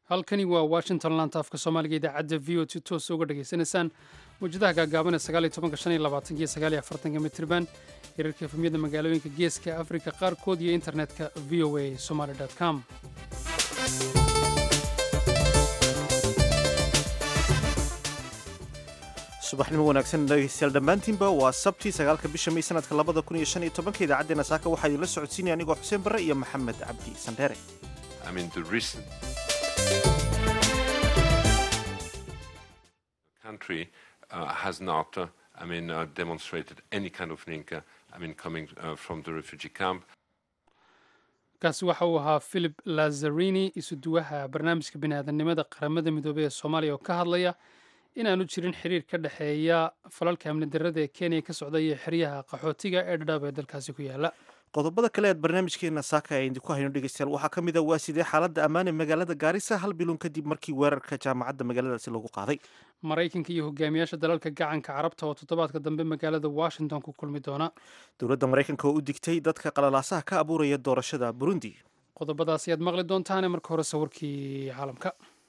halkani waa washington laanta afka soomaaliga idaacadda v o t toos uga dhegaysanaysaan mawjadaha gaagaaban ee sagaaliyo tobanka shan iyo labaatanka iyo sagaaliyo afartanka mitriban hirarka efemyada magaalooyinka geeska afrika qaarkood iyo internetka v o a somaly com subaxnimo wanaagsan dhegeystayaal dhammaantiinba waa sabtii sagaalka bisha may sanadka labada kun iyo shan iyo tobanka idaacaddeenna saaka waxaa idinla socodsiinaya anigoo xuseen barre iyo maxamed cabdi sandheere I mean, the reason the country uh, has not, uh, I mean, uh, demonstrated any kind of link, uh, I mean, coming uh, from the refugee camp. kaasi waxa uu ahaa philip lazarini isuduwaha barnaamijka bini'aadanimada qaramada midoobey ee soomaaliya oo ka hadlaya inaanu jirin xiriir ka dhexeeya falalka amni darrada ee kenya ka socda iyo xeryaha qaxootiga ee dhadhaab ee dalkaasi ku yaala qodobada kale eed barnaamijkeena saaka ee idinku hayno dhegeystayaal waxaa ka mid a waa sidee xaaladda ammaan ee magaalada gaarisa hal bilun kadib markii weerarka jaamacadda magaaladaasi lagu qaaday maraykanka iyo hogaamiyaasha dalalka gacanka carabta oo toddobaadka dambe magaalada washington ku kulmi doona dowladda maraykanka oo u digtay dadka qalalaasaha ka abuuraya doorashada burundi qodobadaasi aad maqli doontaane marka hore sawirkii caalamka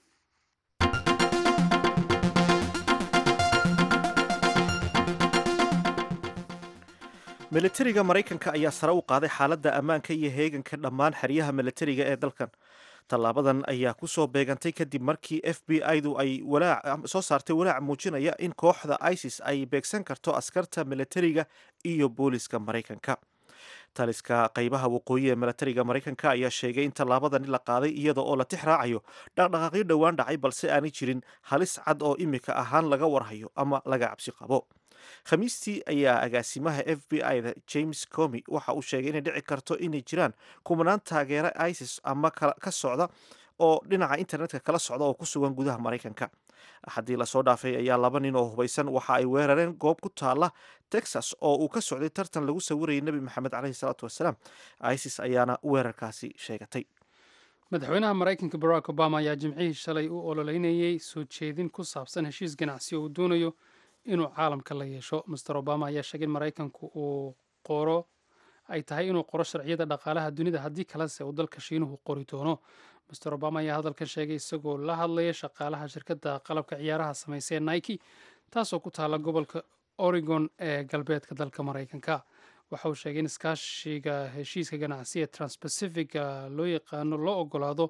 militariga maraykanka ayaa sare u qaaday xaaladda ammaanka iyo heeganka dhammaan xeryaha militariga ee dalkan tallaabadan ayaa ku soo beegantay kadib markii f b i-du ay soo saartay walaac muujinaya in kooxda isis ay beegsan karto askarta militariga iyo booliska maraykanka taliska qaybaha waqooyi ee militariga maraykanka ayaa sheegay in tallaabadani la qaaday iyada oo la tix raacayo dhaqdhaqaaqyo dhowaan dhacay balse aanay jirin halis cad oo imika ahaan laga warhayo ama laga cabsi qabo khamiistii ayaa agaasimaha f b i-da james comi waxa uu sheegay inay dhici karto inay jiraan kumanaan taageera isis ama ka socda oo dhinaca internetka kala socda oo ku sugan gudaha maraykanka haddii lasoo dhaafay ayaa laba nin oo hubaysan waxa ay weerareen goob ku taala texas oo uu ka socday tartan lagu sawirayay nebi maxamed caleyhi salaatu wasalaam isis ayaana weerarkaasi sheegatay madaxweynaha maraykanka barack obama ayaa jimcihii shalay u ololeynayey soo jeedin ku saabsan heshiis ganacsi oo uu doonayo inuu caalamka la yeesho master obama ayaa sheegay in maraykanku uu qoro ay tahay inuu qoro sharciyada dhaqaalaha dunida haddii kalese uu dalka shiinuhu qori doono master obama ayaa hadalkan sheegay isagoo la hadlaya shaqaalaha shirkadda qalabka ciyaaraha sameysee nike taasoo ku taala gobolka oregon ee galbeedka dalka maraykanka waxa uu sheegay in iskaashiga heshiiska ganacsi ee transpacifica loo yaqaano loo ogolaado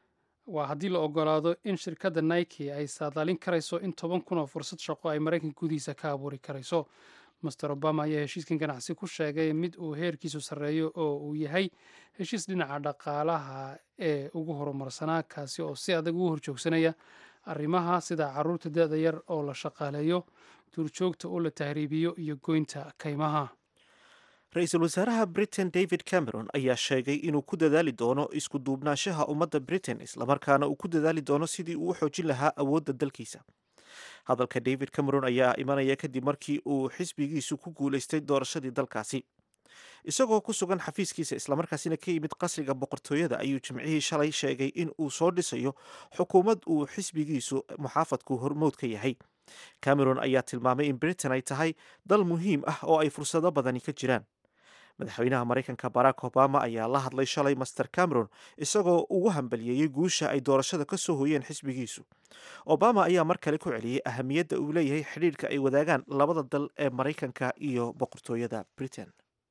waa haddii la ogolaado in shirkadda nike ay saadaalin karayso in toban kun oo fursad shaqo ay maraykanka gudihiisa ka abuuri karayso master obama ayaa heshiiskan ganacsi ku sheegay mid uu heerkiisu sarreeyo oo uu yahay heshiis dhinaca dhaqaalaha ee ugu horumarsanaa kaasi oo si adag ugu horjoogsanaya arrimaha sida caruurta da-da yar oo la shaqaaleeyo duurjoogta oo la tahriibiyo iyo goynta kaymaha ra-iisul wasaaraha britain david cameron ayaa sheegay inuu ku dadaali doono isku duubnaanshaha ummadda britain islamarkaana uu ku dadaali doono sidii uu u xoojin lahaa awoodda dalkiisa hadalka david cameron ayaa imanaya kadib markii uu xisbigiisu ku guulaystay doorashadii dalkaasi isagoo ku sugan xafiiskiisa islamarkaasina ka yimid qasriga boqortooyada ayuu jimcihii shalay sheegay in uu soo dhisayo xukuumad uu xisbigiisu muxaafadku hormood ka yahay cameron ayaa tilmaamay in britain ay tahay dal muhiim ah oo ay fursado badani ka jiraan madaxweynaha maraykanka barack obama ayaa la hadlay shalay master cameron isagoo ugu hambaliyeeyey guusha ay doorashada ka soo hooyeen xisbigiisu obama ayaa mar kale ku celiyey ahamiyadda uu leeyahay xidhiirka ay wadaagaan labada dal ee maraykanka iyo boqortooyada britain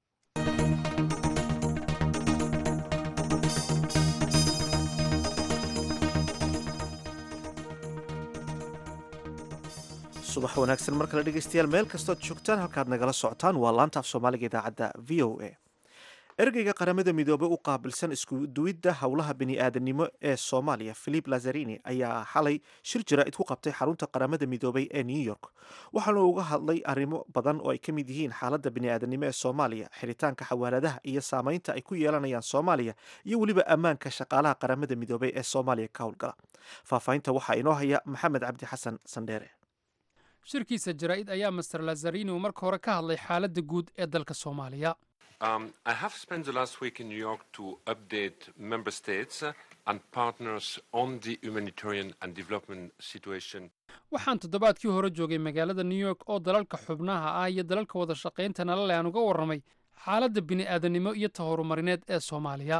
subax wanaagsan mar kale dhegeystayaal meel kastood joogtaan halkaad nagala socotaan waa laanta af soomaaliga idaacadda v o a ergeyga qaramada midoobey u qaabilsan iskuduwidda howlaha bini-aadanimo ee soomaaliya philip lazarini ayaa xalay shir jaraa'id ku qabtay xarunta qaramada midoobey ee new york waxaana uga hadlay arrimo badan oo ay ka mid yihiin xaaladda bini-aadanimo ee soomaaliya xiritaanka xawaaladaha iyo saameynta ay ku yeelanayaan soomaaliya iyo weliba ammaanka shaqaalaha qaramada midoobey ee soomaaliya ka howlgala faahfaahinta waxaa inoo haya maxamed cabdi xasan sandheere shirkiisa jaraa'id ayaa master lazarini uu marka hore ka hadlay xaaladda guud ee dalka soomaaliya Um, I have spent the last week in New York to update member states uh, and partners on the humanitarian and development situation. waxaan toddobaadkii hore joogay magaalada new york oo dalalka xubnaha ah iyo dalalka wada shaqaynta nalale aan uga warramay xaaladda bini'aadanimo iyo ta horumarineed ee soomaaliya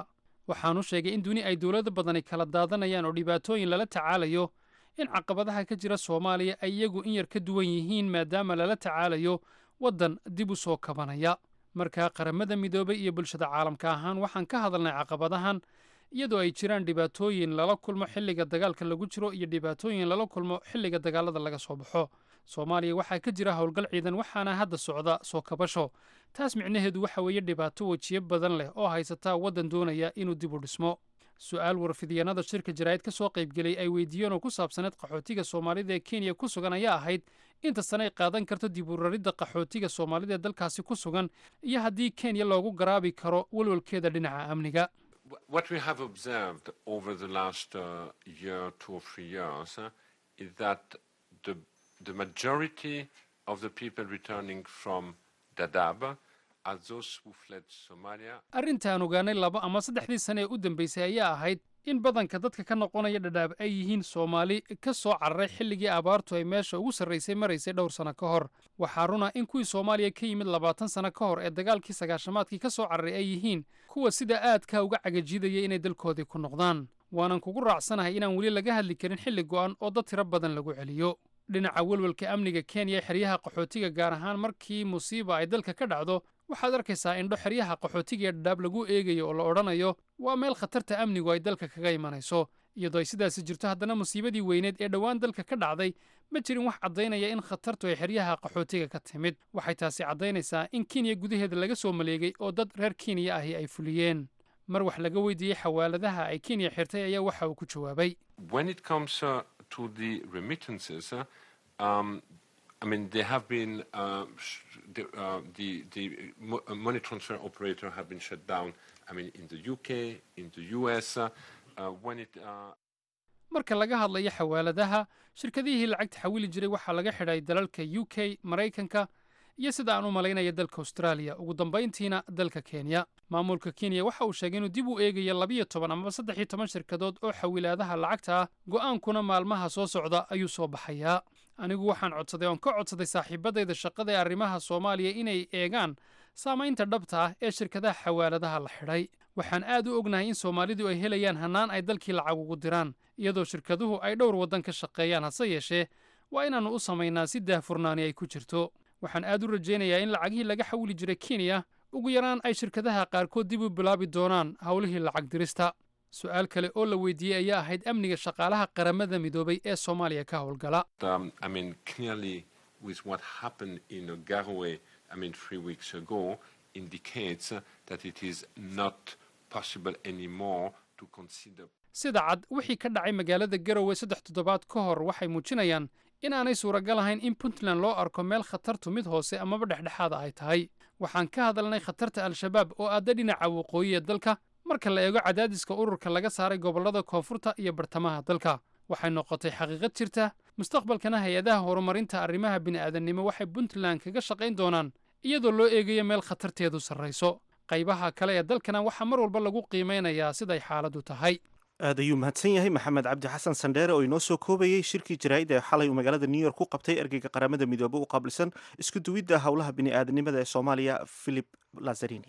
waxaanu sheegay in duni ay dowlado badani kala daadanayaan oo dhibaatooyin lala tacaalayo in caqabadaha ka jira soomaaliya ay iyagu in yar ka duwan yihiin maadaama lala tacaalayo waddan dib u soo kabanaya markaa qaramada midoobay iyo bulshada caalamka ahaan waxaan ka hadalnay caqabadahan iyadoo ay jiraan dhibaatooyin lala kulmo xilliga dagaalka lagu jiro iyo dhibaatooyin lala kulmo xilliga dagaalada laga soo baxo soomaaliya waxaa ka jira howlgal ciidan waxaana hadda socda soo kabasho taas micnaheedu waxa weeye dhibaato wejiyo badan leh oo haysataa waddan doonaya inuu dib u dhismo su-aal warfidyaenada shirka jaraa'id ka soo qaybgelay ay weydiiyeen oo ku saabsaneed qaxootiga soomaalida ee kenya ku sugan ayaa ahayd inta sane ay qaadan karto dib u raridda qaxootiga soomaalida ee dalkaasi ku sugan iyo haddii kenya loogu garaabi karo walwalkeeda dhinaca amniga What we have observed over the last uh, year, two or three years, uh, is that the, the majority of the people returning from Dadaab are those who fled Somalia. arrintaan ogaanay laba ama saddexdii sane ee u dambaysay ayaa ahayd in badanka dadka ka noqonaya dhadhaab ay yihiin soomaali ka soo cararay xilligii abaartu ay meesha ugu sarraysay maraysay dhowr sano ka hor waxaa runa in kuwii soomaaliya ka yimid labaatan sano ka hor ee dagaalkii sagaashamaadkii ka soo cararay ay yihiin kuwa sida aadka uga cagajidaya inay dalkoodii ku noqdaan waanan kugu raacsanahay inaan weli laga hadli karin xilli go'an oo dad tiro badan lagu celiyo dhinaca welwelka amniga kenya ee xeryaha qaxootiga gaar ahaan markii musiiba ay dalka ka dhacdo waxaad arkaysaa indho xeryaha qaxootiga ee dhadhaab lagu eegayo oo la odhanayo waa meel khatarta amnigu ay dalka kaga imanayso iyadoo ay sidaasi jirto haddana musiibadii weyneed ee dhowaan dalka ka dhacday ma jirin wax caddaynaya in khatartu ay xeryaha qaxootiga ka timid waxay taasi caddaynaysaa in kenya gudaheeda laga soo maleegay oo dad reer kenya ahi ay fuliyeen mar wax laga weydiiyey xawaaladaha ay kenya xirtay ayaa waxa uu ku jawaabay When it comes uh, to the remittances, uh, um, I mean, there have been uh, sh- the, uh, the, the mo- uh, money transfer operator have been shut down. I mean, in the UK, in the US, uh, uh, when it. Uh, marka laga hadlayo xawaaladaha shirkadihii lacagta xawili jiray waxaa laga xidhay dalalka u k maraykanka iyo sida aan u malaynaya dalka austraaliya ugu dambayntiina dalka kenya maamulka kenya waxa uu sheegay inuu dib u eegayo labiyo toban amaba saddex iyo toban shirkadood oo xawilaadaha lacagta ah go'aankuna maalmaha soo socda ayuu soo baxayaa anigu waxaan codsaday oon ka codsaday saaxiibadayda shaqada ee arrimaha soomaaliya inay eegaan saamaynta dhabta ah ee shirkadaha xawaaladaha la xidhay waxaan aad u ognahay in soomaalidu ay helayaan hannaan ay dalkii lacag ugu diraan iyadoo shirkaduhu ay dhowr waddan ka shaqeeyaan hase yeeshee waa inaannu u samaynaa si daahfurnaani ay ku jirto waxaan aad u rajaynayaa in lacagihii laga xawili jiray kenya ugu yaraan ay shirkadaha qaarkood dib u bilaabi doonaan howlihii lacag dirista su-aal kale oo la weydiiyey ayaa ahayd amniga shaqaalaha qaramada midoobay ee soomaaliya ka howlgala um, I mean, clearly, with what happened in uh, Garowe, I mean, three weeks ago, indicates uh, that it is not possible anymore to consider sida cad wixii ka dhacay magaalada garowe saddex toddobaad ka hor waxay muujinayaan in aanay suuragal ahayn in puntland loo arko meel khatartu mid hoose amaba dhexdhexaada ay tahay waxaan ka hadalnay khatarta al-shabaab oo aadda dhinaca waqooyi ee dalka marka la eego cadaadiska ururka laga saaray gobollada koonfurta iyo bartamaha dalka waxay noqotay xaqiiqad jirta mustaqbalkana hay-adaha horumarinta arrimaha bini'aadannimo waxay puntland kaga shaqayn doonaan iyadoo loo eegayo meel khatarteedu sarrayso qaybaha kale ee dalkana waxaa mar walba lagu qiimaynayaa siday xaaladdu tahay aad ayuu mahadsan yahay maxamed cabdi xasan sandheere oo inoo soo koobayey shirkii jaraa'id ee xalay uu magaalada new york ku qabtay ergeyga qaramada midoobe u qaabilsan isku duwidda howlaha bini'aadanimada ee soomaaliya philip lazarini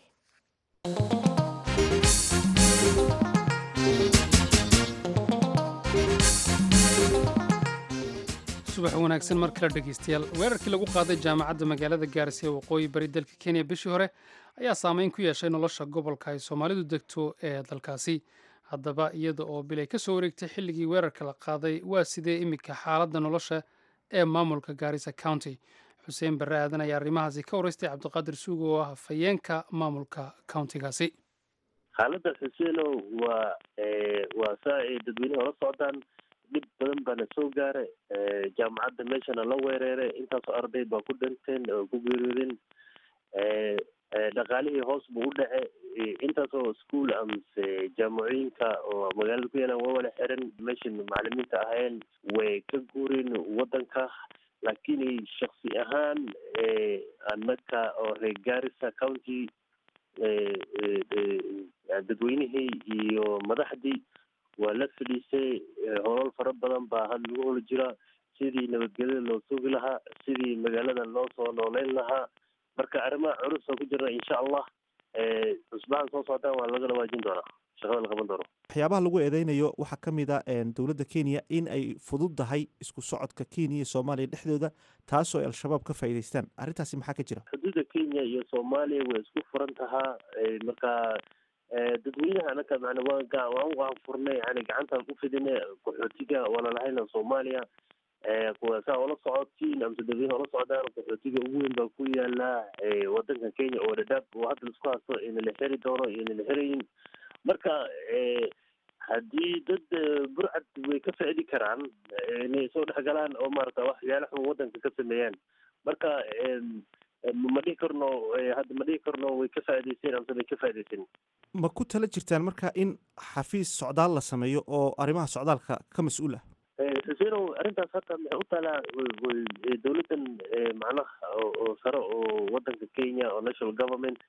subax wanaagsan mar kale dhegeystayaal weerarkii lagu qaaday jaamacadda magaalada gaarisa ee waqooyi bari dalka kenya bishii hore ayaa saameyn ku yeeshay nolosha gobolka ay soomaalidu degto ee dalkaasi haddaba iyada oo bilay ka soo wareegtay xilligii weerarka la qaaday waa sidee iminka xaaladda nolosha ee maamulka gaarisa county xuseen barre aadan ayaa arrimahaasi ka waraystay cabdiqaadir suugo oo ah fayeenka maamulka countigaasi xaaladda xuseenow waa waa saa ay dadweynaha la socdaan dhib badan baana soo gaara jaamacadda meeshana la weereeray intaasoo arday baa ku dhinteen oo ku geeriyoodeen dhaqaalihii hoos buu u dhace intaasoo ischool amase jaamacooyinka oo magaalada ku yaalaan waa wala xiran meeshan macalimiinta ahayeen way ka guureen wadanka laakiin shaksi ahaan annaga oo reer garissa county dadweynihii iyo madaxdii waa la fadhiisay holol fara badan baa had lagu holi jiraa sidii nabadgelyada loo sugi lahaa sidii magaalada loo soo nooleyn lahaa marka arrimaha culus oo ku jira insha allah cusbahan soo socdaan waa laga dhawaajin doonaa shaqada la qaban doono waxyaabaha lagu eedeynayo waxaa ka mid a dowladda kenya in ay fududdahay isku socodka kenya iyo soomaaliya dhexdooda taasoo ay al-shabaab ka faa'iidaystaan arrintaasi maxaa ka jira xuduudda kenya iyo soomaaliya way isku furan tahaa marka dadweynaha anaka mana waan waan waan furnay yani gacantaan u fidinay qaxootiga walalahayna soomaaliya kuwa saa ula socotiin amse dadweyne ula socdaan qaxootiga ugu weyn baa ku yaala wadanka kenya oo dhadhaab oo hadda isku haysto ina la xeri doono ina la xerayin marka haddii dad burcad way ka faaidi karaan inay soo dhexgalaan oo maarata waxyaala xun wadanka ka sameeyaan marka ma dhihi karno hadda ma dhihi karno way ka faa'idaysteen amse bay ka faa'idaysteen ma ku tala jirtaan marka in xafiis socdaal la sameeyo oo arrimaha socdaalka ka mas-uul ah xusenow arrintaas hata maxay u taalaa dowladdan macnaha oo sare oo wadanka kenya oo national government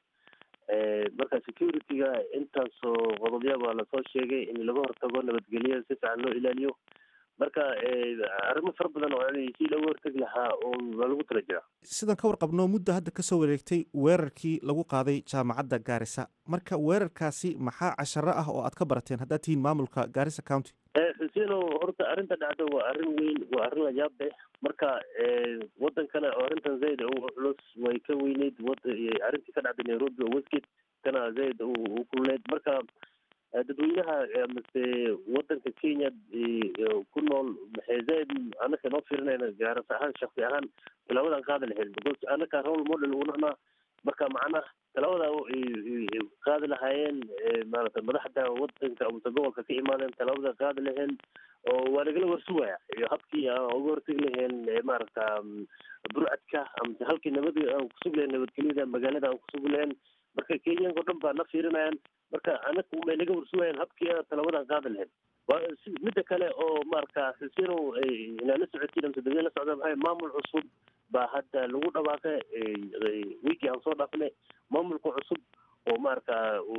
marka security-ga intaasoo qodobyaba lasoo sheegay in laga hortago nabadgelyo si fiican loo ilaaliyo marka arrimo fara badan oo yani si looga hortegi lahaa oo waa lagu tala jiraa sidaan ka warqabno muddo hadda kasoo wareegtay weerarkii lagu qaaday jaamacadda gaarisa marka weerarkaasi maxaa casharo ah oo aad ka barateen haddaad tihiin maamulka gaarisa county xuseno horta arrinta dhacda waa arrin weyn waa arrin layaab leh marka wadankana oo arrintan zaid u culus way ka weyneyd arrintii ka dhacday nairobi oo westgate kana zaid u kulneyd marka dadweynaha mase wadanka kenya ku nool maxay zaid anaka noo fiirinayna gaaras ahaan shaksi ahaan tilaabadan qaadi lahayd because anaka role model unana marka macnaha talaabada qaadi lahaayeen maarata madaxda wadanka amase gobolka ka imaadeen talaabada qaadi laheen oo waa nagala warsugaya iyo habkii aan uga hortegi laheen maarata burcadka amase halkii nabad aan kusugi lahayn nabadgelyada magaalada aan kusugi lahayn marka kenyanka o dhan baa na fiirinayaan marka anaga may naga warsugayaan habkii talabadan qaadi lahayn midda kale oo marka xusenow inaa la socotiin amse dadweyne la socda maxay maamul cusub baa hadda lagu dhawaaqay wiigii aan soo dhaafnay maamulka cusub oo marka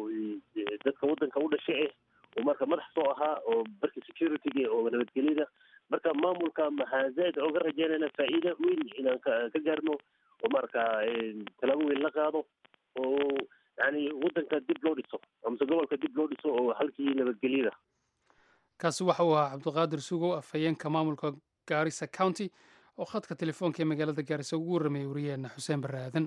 dadka wadanka u dhashay ah oo marka madax soo ahaa oo barka security-ga oo nabadgelyada marka maamulka maxaa zaid oga rajeynayna faa'iida weyn inaan ka gaarno oo marka talaabo weyn la qaado oo yani wadanka dib loo dhiso amase gobolka dib loo dhiso oo halkii nabadgelyada kaasi waxa uu ahaa cabdiqaadir sugow afhayeenka maamulka gaarisa county oo khadka telefoonka ee magaalada gaarisa ugu warramayay wariyaheena xuseen barre aadan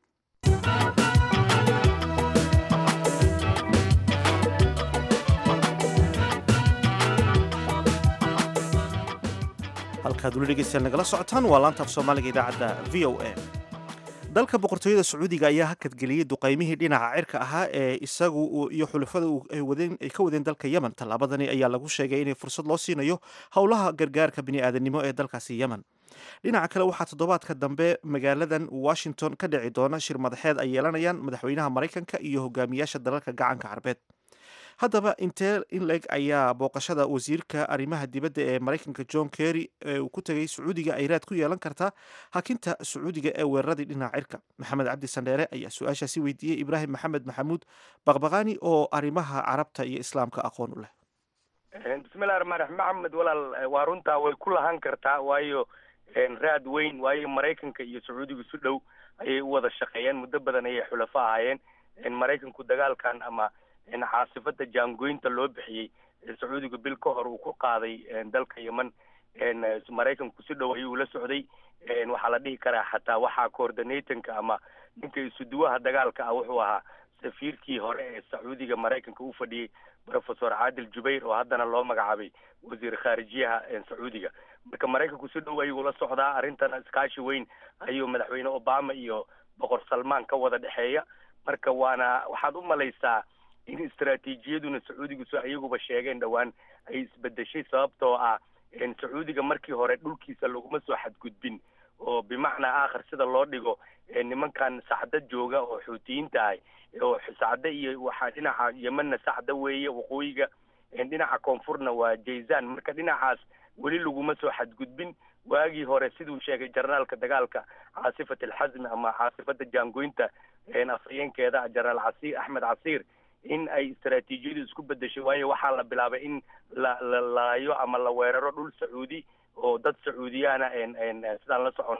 halkaad weli dhegeystayaal nagala socotaan waa laanta af soomaaliga idaacadda v o a dalka boqortooyada sacuudiga ayaa hakadgeliyey duqaymihii dhinaca cirka ahaa ee isagu iyo xulafada ay ka wadeen dalka yemen tallaabadani ayaa lagu sheegay inay fursad loo siinayo howlaha gargaarka bini'aadanimo ee dalkaasi yemen dhinaca kale waxaa toddobaadka dambe magaaladan washington ka dhici doona shir madaxeed ay yeelanayaan madaxweynaha maraykanka iyo hogaamiyaasha dalalka gacanka carbeed haddaba intee in leg ayaa booqashada wasiirka arrimaha dibadda ee maraykanka john kerry ee uu ku tegay sacuudiga ay raad ku yeelan kartaa hakinta sacuudiga ee weeraradii dhinaca cirka maxamed cabdi sandheere ayaa su-aashaasi weydiiyey ibraahim maxamed maxamuud baqbaqaani oo arrimaha carabta iyo islaamka aqoon u leh bismillahi raxmaan raxiim maxamed walaal waa runtaa way ku lahan kartaa waayo raad weyn waayo maraykanka iyo sacuudiga si dhow ayay u wada shaqeeyeen muddo badan ayay xulafo ahaayeen maraykanku dagaalkan ama caasifada jaangoynta loo bixiyey sacuudiga bil ka hor uu ku qaaday dalka yemen maraykanku si dhow ayuu ula socday waxaa la dhihi karaa xataa waxaa coordinatanka ama ninka isuduwaha dagaalka ah wuxuu ahaa safiirkii hore ee sacuudiga maraykanka u fadhiyey professor caadil jubayr oo haddana loo magacaabay wasiir khaarijiyaha sacuudiga marka maraykanku si dhow ayuu ula socdaa arrintana iskaashi weyn ayuu madaxweyne obama iyo boqor salmaan ka wada dhexeeya marka waana waxaad u malaysaa in istaraatiijiyaduna sacuudigu so iyaguba sheegeen dhowaan ay isbedeshay sababtoo ah sacuudiga markii hore dhulkiisa laguma soo xadgudbin oo bimacnaa aakhir sida loo dhigo nimankan sacdo jooga oo xuutiyiinta ah oo sacdo iyo waxaa dhinaca yemenna sacdo weeye waqooyiga dhinaca koonfurna waa jayzan marka dhinacaas weli laguma soo xadgudbin waagii hore siduu sheegay jarnaalka dagaalka caasifat alxasmi ama caasifada jaangoynta afhayeenkeeda jenaraal casiir axmed casiir in ay istaraatiijiyadu isku bedeshay waayo waxaa la bilaabay in la la laayo ama la weeraro dhul sacuudi oo dad sacuudiyaana sidaan la soconno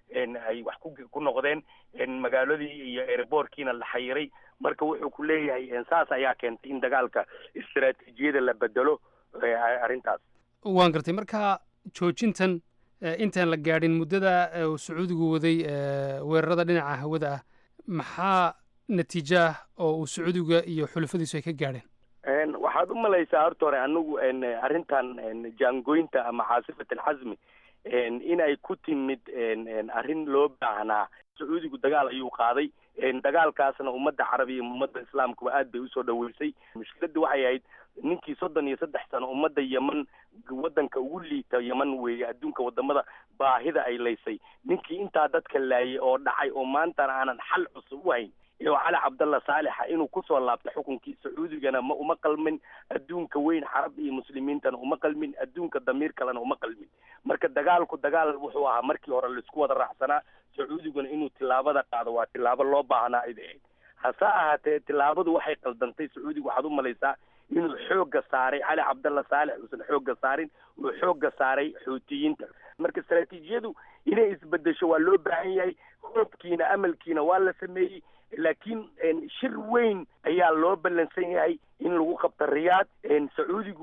ay wax ku noqdeen magaaladii iyo airbortkiina la xayiray marka wuxuu ku leeyahay saas ayaa keentay in dagaalka istaraatiijiyada la bedelo arrintaas waan gartay marka joojintan intaan la gaadhin muddada uu sacuudigu waday weerarada dhinaca hawada ah maxaa natiijo ah oo uu sacuudiga iyo xulafadiisu ay ka gaadheen waxaad u malaysaa horta hore anigu arrintan jaangoynta ama caasifat alxasmi in ay ku timid arrin loo baahnaa sacuudigu dagaal ayuu qaaday dagaalkaasna ummadda carabiya ummadda islaamkuba aad bay usoo dhaweysay mushkiladda waxay ahayd ninkii soddon iyo saddex sano ummadda yeman waddanka ugu liita yeman weeye adduunka wadamada baahida ay laysay ninkii intaa dadka laayay oo dhacay oo maantana aanan xal cusub u hayn oo cali cabdalla saalixa inuu kusoo laabto xukunkii sacuudigana ma uma qalmin adduunka weyn carab iyo muslimiintana uma qalmin adduunka damiir kalena uma qalmin marka dagaalku dagaal wuxuu ahaa markii hore laisku wada raacsanaa sacuudiguna inuu tilaabada qaado waa tilaabo loo baahnaa id ahayd hase ahaatee tilaabadu waxay qaldantay sacuudiga waxaad u malaysaa inuu xoogga saaray cali cabdalla saalix uusan xoogga saarin uu xoogga saaray xuutiyiinta marka istaraatiijiyadu inay isbedesho waa loo baahan yahay hoobkiina amalkiina waa la sameeyey laakiin shir weyn ayaa loo ballansan yahay in lagu qabto riyaad sacuudigu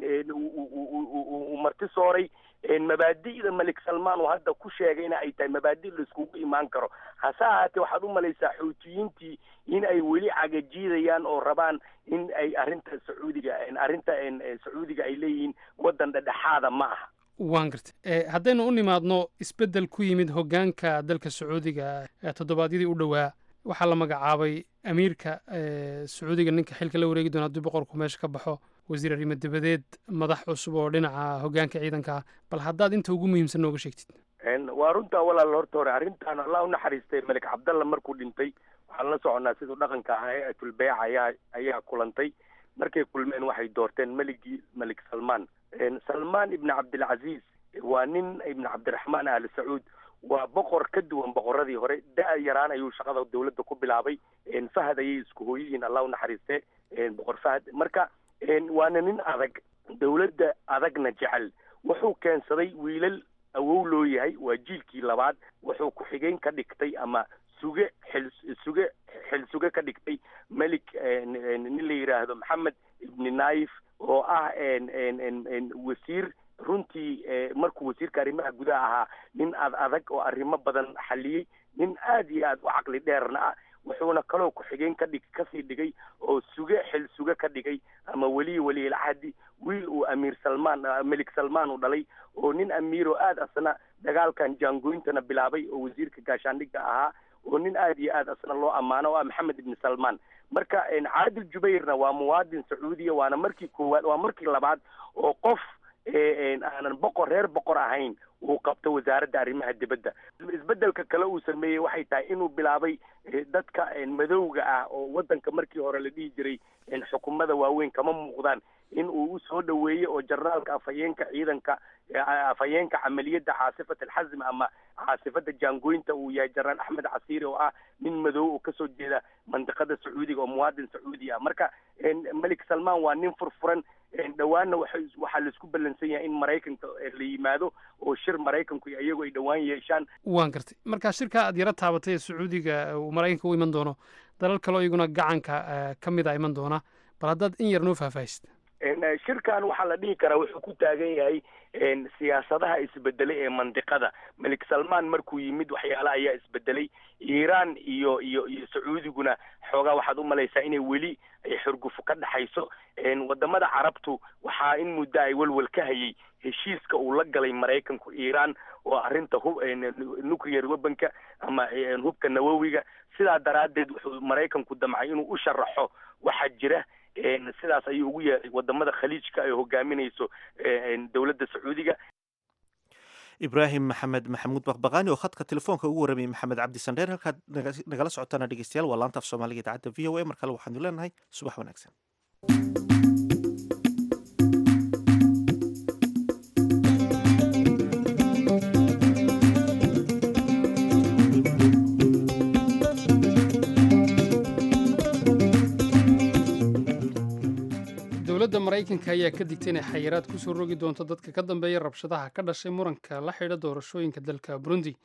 uu marti sooray mabaadi'da malik salmaan uu hadda ku sheegayna ay tahay mabaadi' laiskugu imaan karo hase ahaatee waxaad u malaysaa xuutiyiintii in ay weli cagajiidayaan oo rabaan in ay arrinta sacuudiga arrinta sacuudiga ay leeyihiin waddan dhedhexaada ma aha waan gartay haddaynu u nimaadno isbeddel ku yimid hoggaanka dalka sacuudiga toddobaadyadii u dhowaa waxaa la magacaabay amiirka sacuudiga ninka xilka la wareegi doona haddii boqorku meesha ka baxo wasiir arrimo dabadeed madax cusub oo dhinaca hoggaanka ciidanka ah bal haddaad inta ugu muhiimsan nooga sheegtid waa runtaa walaal horta hore arrintan allah u naxariistay malik cabdalla markuu dhintay waxaan la soconnaa siduu dhaqanka ahaa hay-atul beyc ayaa ayaa kulantay markay kulmeen waxay doorteen meligii malik salmaan salmaan ibni cabdilcaziiz waa nin ibni cabdiraxmaan ahli sacuud waa boqor ka duwan boqoradii hore da- yaraan ayuu shaqada dawladda ku bilaabay fahad ayay isku hooyihiin allah u naxariiste boqor fahad marka waana nin adag dawladda adagna jecel wuxuu keensaday wiilal awow loo yahay waa jiilkii labaad wuxuu ku-xigeen ka dhigtay ama suge xil suge xil suge ka dhigtay melik nin la yidhaahdo maxamed ibni naif oo ah wasiir runtii markuu wasiirka arrimaha gudaha ahaa nin ad adag oo arrimo badan xaliyey nin aad iyo aad u caqli dheerna ah wuxuuna kaloo ku-xigeen ka dhig kasii dhigay oo suge xil suge ka dhigay ama weliyi weliyilcahdi wiil uu amiir salmaan melik salmaan u dhalay oo nin amiir oo aad asna dagaalkan jaangooyintana bilaabay oo wasiirka gaashaandhigga ahaa oo nin aad iyo aad asna loo ammaano oo ah maxamed ibni salmaan marka caadil jubayrna waa muwaadin sacuudiya waana markii koowaad waa markii labaad oo qof aanan boqor reer boqor ahayn uu qabto wasaaradda arrimaha dibadda isbeddelka kale uu sameeyey waxay tahay inuu bilaabay dadka madowga ah oo waddanka markii hore la dhihi jiray xukuumada waaweyn kama muuqdaan in uu usoo dhoweeyey oo jarnaalka afhayeenka ciidanka afhayeenka camaliyadda caasifat alxasm ama caasifada jaangooyinta uu yahay jaraal axmed casiiri oo ah nin madow oo kasoo jeeda mandiqada sacuudiga oo muwaadin sacuudi ah marka melik salmaan waa nin furfuran dhowaanna waxaa laisku ballansan yahay in maraykanka la yimaado oo shir maraykanku iyagu ay dhowaan yeeshaan waan gartay marka shirka aad yaro taabatay ee sacuudiga uu maraykanka u iman doono dalal kaleo iyaguna gacanka ka mid a iman doona bal haddaad in yar noo faahfaahisid shirkan waxaa la dhihi karaa wuxuu ku taagan yahay siyaasadaha isbedelay ee mandiqada melik salmaan markuu yimid waxyaala ayaa isbedelay iiraan iyo iyo iyo sacuudiguna xoogaa waxaad u malaysaa inay weli ay xurgufo ka dhexayso wadamada carabtu waxaa in muddo ay welwel ka hayay heshiiska uu la galay maraykanku iiraan oo arrinta hub nuclear webanka ama hubka nawowiga sidaa daraaddeed wuxuu maraykanku damcay inuu u sharaxo waxaa jira sidaas ayuu ugu yeeray wadamada khaliijka ay hogaaminayso dowladda sacuudiga ibraahim maxamed maxamuud bakbaqaani oo khadka telefoonka ugu warramayay maxamed cabdi sandheer halkaad nagala socotaana dhegeystayaal waa laanta af soomaaliga idaacadda v o a mar kale waxaanu leenahay subax wanaagsan dowladda maraykanka ayaa ka digtay inay xayiraad ku soo rogi doonto dadka ka dambeeya rabshadaha ka dhashay muranka la xidha doorashooyinka dalka burundi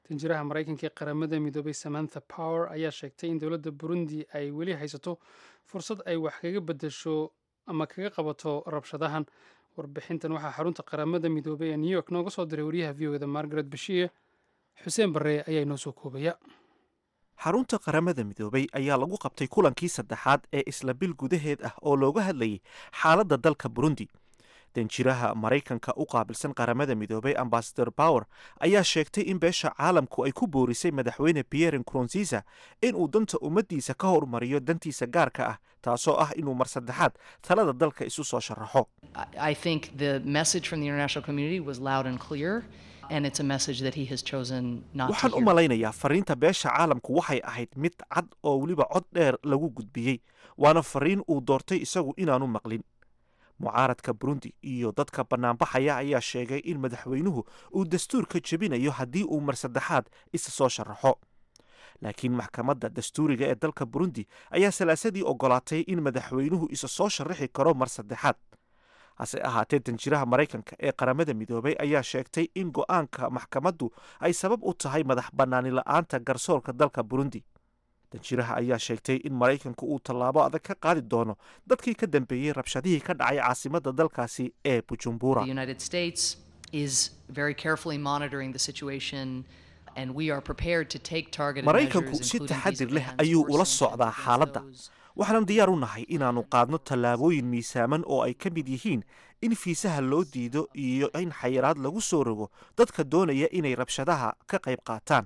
danjiraha maraykanka ee qaramada midoobay samantha power ayaa sheegtay in dowladda burundi ay weli haysato fursad ay wax kaga bedesho ama kaga qabato rabshadahan warbixintan waxaa xarunta qaramada midoobay ee new york nooga soo diray wariyaha v o da margaret bashiir xuseen barre ayaa inoo soo koobaya xarunta qaramada midoobay ayaa lagu qabtay kulankii saddexaad ee isla bil gudaheed ah oo looga hadlayay xaaladda dalka burundi danjiraha maraykanka u qaabilsan qaramada midoobay ambasador power ayaa sheegtay in beesha caalamku ay ku boorisay madaxweyne pierre nkurunziza inuu danta ummaddiisa ka hormariyo dantiisa gaarka ah taasoo ah inuu mar saddexaad talada dalka isu soo sharaxo I think the message from the international community was loud and clear, and it's a message that he has chosen not to waxaan u hear. malaynayaa fariinta beesha caalamku waxay ahayd mid cad oo weliba cod dheer lagu gudbiyey waana fariin uu doortay isagu inaanu maqlin mucaaradka burundi iyo dadka bannaanbaxaya ayaa sheegay in madaxweynuhu uu dastuurka jebinayo haddii uu mar saddexaad isa soo sharaxo laakiin maxkamadda dastuuriga ee dalka burundi ayaa salaasadii ogolaatay in madaxweynuhu isa soo sharaxi karo mar saddexaad hase ahaatee danjiraha maraykanka ee qaramada midoobay ayaa sheegtay in go'aanka maxkamaddu ay sabab u tahay madax bannaani la'aanta garsoorka dalka burundi danjiraha ayaa sheegtay in maraykanku uu tallaabo adag ka qaadi doono dadkii ka dambeeyey rabshadihii ka dhacay caasimadda dalkaasi ee bujumbura The United States is very carefully monitoring the situation, and we are prepared to take targeted maraykanku measures, si including taxadir visa leh bans ayuu or ula sanctions socdaa against xaaladda those waxaanan diyaar u nahay inaannu qaadno tallaabooyin miisaaman oo ay ka mid yihiin in fiisaha loo diido iyo in xayiraad lagu soo rogo dadka doonaya inay rabshadaha ka qayb qaataan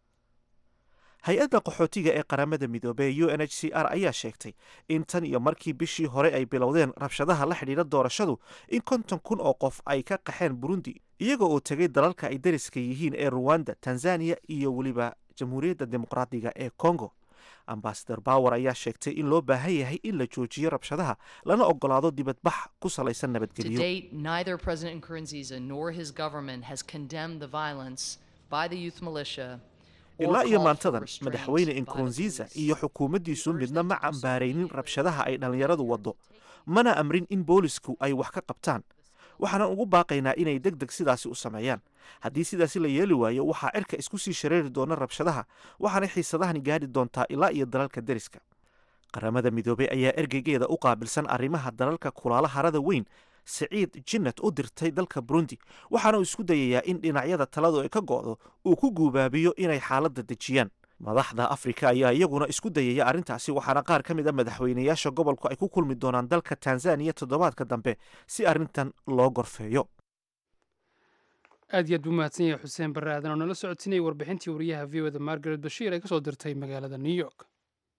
hay-adda qaxootiga ee qaramada midoobey u n h c r ayaa sheegtay in tan iyo markii bishii hore ay bilowdeen rabshadaha la xidhiidha doorashadu in konton kun oo qof ay ka qaxeen burundi iyaga oo tegay dalalka ay dariska yihiin ee ruwanda tanzaniya iyo weliba jamhuuriyadda dimuqraadiga ee congo ambasador bower ayaa sheegtay in loo baahan yahay in la joojiyo rabshadaha lana ogolaado dibadbax ku salaysan To nabadgelyo date, neither President Nkurunziza nor his government has condemned the violence by the youth militia or ilaa iyo called for maantadan restraint madaxweyne by the nkurunziza police. iyo xukuumaddiisu midna ma cambaaraynin rabshadaha ay dhallinyaradu waddo mana amrin in boolisku ay wax ka qabtaan waxaanan ugu baaqaynaa inay deg deg sidaasi u sameeyaan haddii sidaasi la yeeli waayo waxaa cirka isku sii shareeri doona rabshadaha waxaanay xiisadahani gaadhi doontaa ilaa iyo dalalka deriska qaramada midoobey ayaa ergeygeeda u qaabilsan arrimaha dalalka kulaala harada weyn siciid jinnat u dirtay dalka burundi waxaana uu isku dayayaa in dhinacyada taladu ay ka go'do uu ku guubaabiyo inay xaaladda dejiyaan madaxda afrika ayaa iyaguna isku dayaya arrintaasi waxaana qaar ka mid a madaxweynayaasha gobolku ay ku kulmi doonaan dalka tanzaniya toddobaadka dambe si arrintan loo gorfeeyo aad iyo aad buu mahadsan yahay xuseen barre aadan oo nala socodsiinayay warbixintii wariyaha v o da margaret bashiir ee ka soo dirtay magaalada new york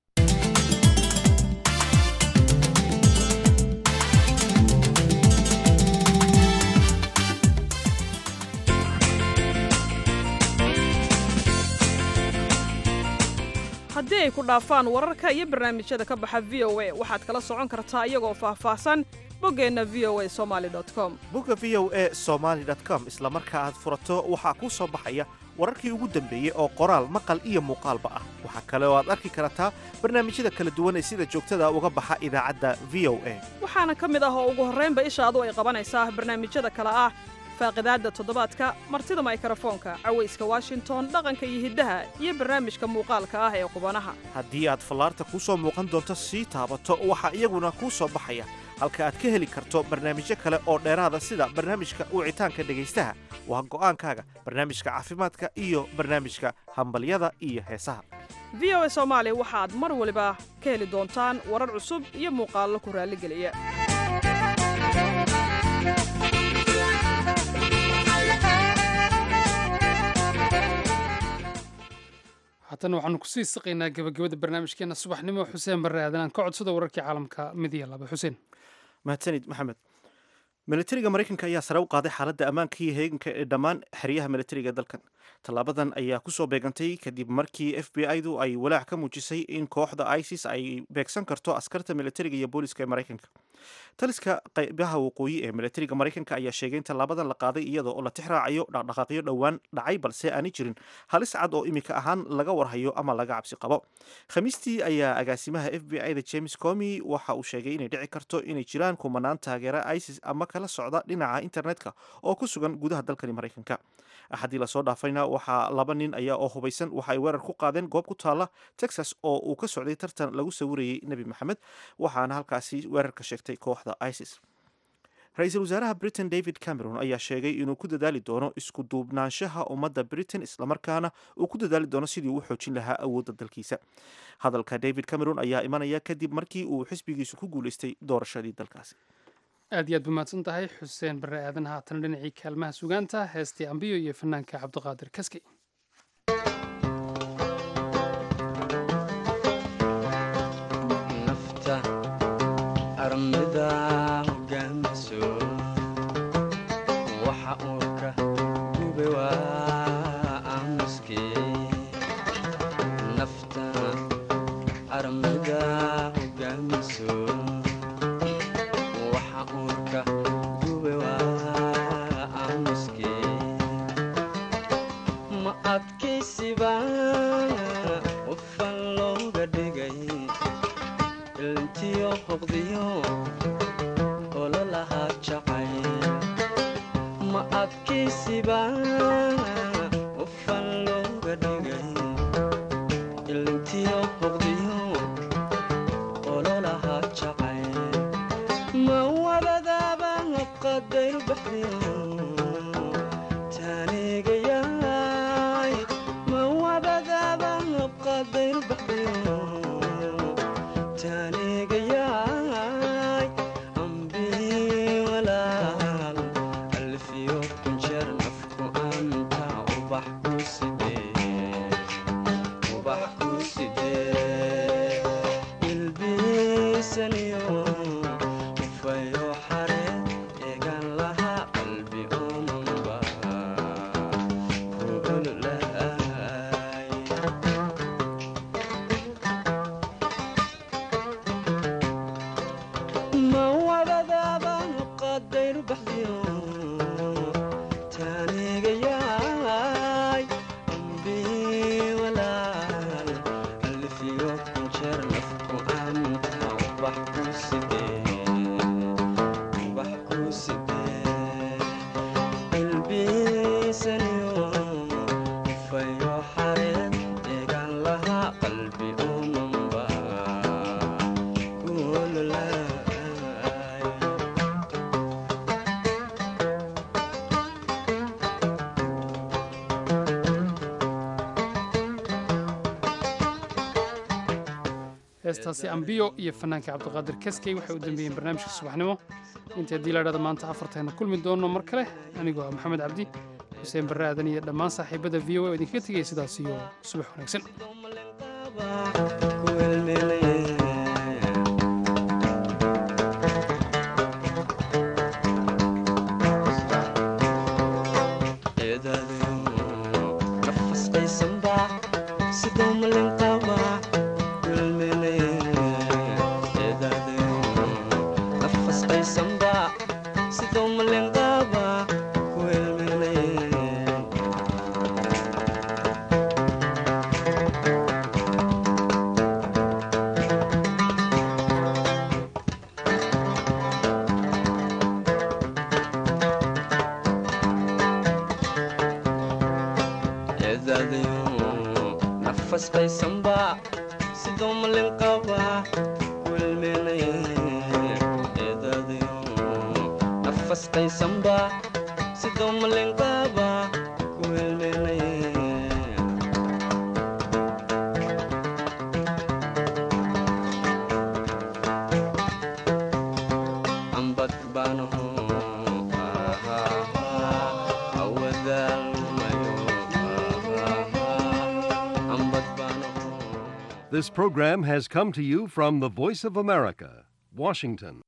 haddii ay ku dhaafaan wararka iyo barnaamijyada ka baxa v o a waxaad kala socon kartaa iyagoo faahfaahsan boggeenna v o a somali com bugga v o e somaly com isla marka aad furato waxaa kuu soo baxaya wararkii ugu dambeeyey oo qoraal maqal iyo muuqaalba ah waxaa kale oo aad arki kartaa barnaamijyada kala duwan ee sida joogtada uga baxa idaacadda v o a waxaana ka mid ah oo ugu horraynba ishaadu ay qabanaysaa barnaamijyada kale ah faaqidaadda toddobaadka martida maykarafoonka cawayska washington dhaqanka iyo hiddaha iyo barnaamijka muuqaalka ah ee qubanaha haddii aad fallaarta kuu soo muuqan doonto sii taabato waxaa iyaguna kuu soo baxaya halka aad ka heli karto barnaamijyo kale oo dheeraada sida barnaamijka wicitaanka dhegaystaha waa go'aankaaga barnaamijka caafimaadka iyo barnaamijka hambalyada iyo heesaha v o a soomaali waxaad mar waliba ka heli doontaan warar cusub iyo muuqaallo ku raalligeliya haatana waxaanu kusii siqaynaa gebagabada barnaamijkeena subaxnimo xuseen barre aadan aan ka codsada wararkii caalamka mid iyo laba xuseen mahadsanid maxamed militariga maraykanka ayaa sare u qaaday xaaladda ammaanka iyo heeganka ee dhammaan xeryaha militariga ee dalkan tallaabadan ayaa kusoo beegantay kadib markii f b i du ay walaac ka muujisay in kooxda isis ay beegsan karto askarta militariga iyo booliska ee maraykanka taliska qaybaha waqooyi ee milatariga maraykanka ayaa sheegay in tallaabadan la qaaday iyada oo la tix raacayo dhaqdhaqaaqyo dhowaan dhacay balse aanay jirin halis cad oo imika ahaan laga warhayo ama laga cabsi qabo khamiistii ayaa agaasimaha f b i da james comi waxa uu sheegay inay dhici karto inay jiraan kumanaan taageera isis ama kala socda dhinaca internetka oo ku sugan gudaha dalkani maraykanka axaddii lasoo dhaafayna waxaa laba nin ayaa oo hubaysan waxa ay weerar ku qaadeen goob ku taala texas oo uu ka socday tartan lagu sawirayay nebi maxamed waxaana halkaasi weerarka sheegtay kooxda isis ra-iisul wasaaraha britain david cameron ayaa sheegay inuu ku dadaali doono isku duubnaanshaha ummadda britain islamarkaana uu ku dadaali doono sidii uu xoojin lahaa awoodda dalkiisa hadalka david cameron ayaa imanaya kadib markii uu xisbigiisu ku guuleystay doorashadii dalkaasi aad iyo aad bumahadsan tahay xuseen barre aadan haatan dhinacii kaalmaha sugaanta heestii ambiyo iyo fanaanka cabdiqaadir kaskey nafta armida hogaamiso waxa uu ka gube waa aamuske nafta armida hogaamiso waxa uu ka gube waa aamuske ma adkaysiba qofan looga dhigay ilintiyo hoqdiyo ololahaa jacay ma adkaysiba qofan looga dhigay ilintiyo hoqdiyo ololahaa jacay ma wabadaaba qadayru baxdiyo taanigayaay ma wabadaaba qadayru baxdiyo taanigayaay ambii walaal alfiyo kunjeer nafku anta ubax ku sidee ubax ku sidee ilbiisaniyo ufayo xare eegan lahaa qalbi omanba ku ololaay ma wadadaaba qadayru baxdiyo taanigayaay ambii walaal alfiyo kunjeer nafku anta ubax ku sidee ubax ku sidee ilbiisaniyo ufayo xareed eegan lahaa qalbi umanba ku ololaay heestaasi ambiyo iyo fanaanka cabdiqaadir kaskey waxay u dambeeyeen barnaamijka subaxnimo inta haddii la dhahda maanta afartayna kulmi doonno mar kale anigoo ah maxamed cabdi xuseen barre aadan iyo dhammaan saaxiibada v o a oo idinkaga tegaya sidaas iyo subax wanaagsan nafas qaysamba sidoo malin qaba welmeelaye eedadayo nafas qaysamba sidoo malin qaba welmeelaye ambad baanaho awadaalmayo ambad baanaho This program has come to you from the Voice of America, Washington.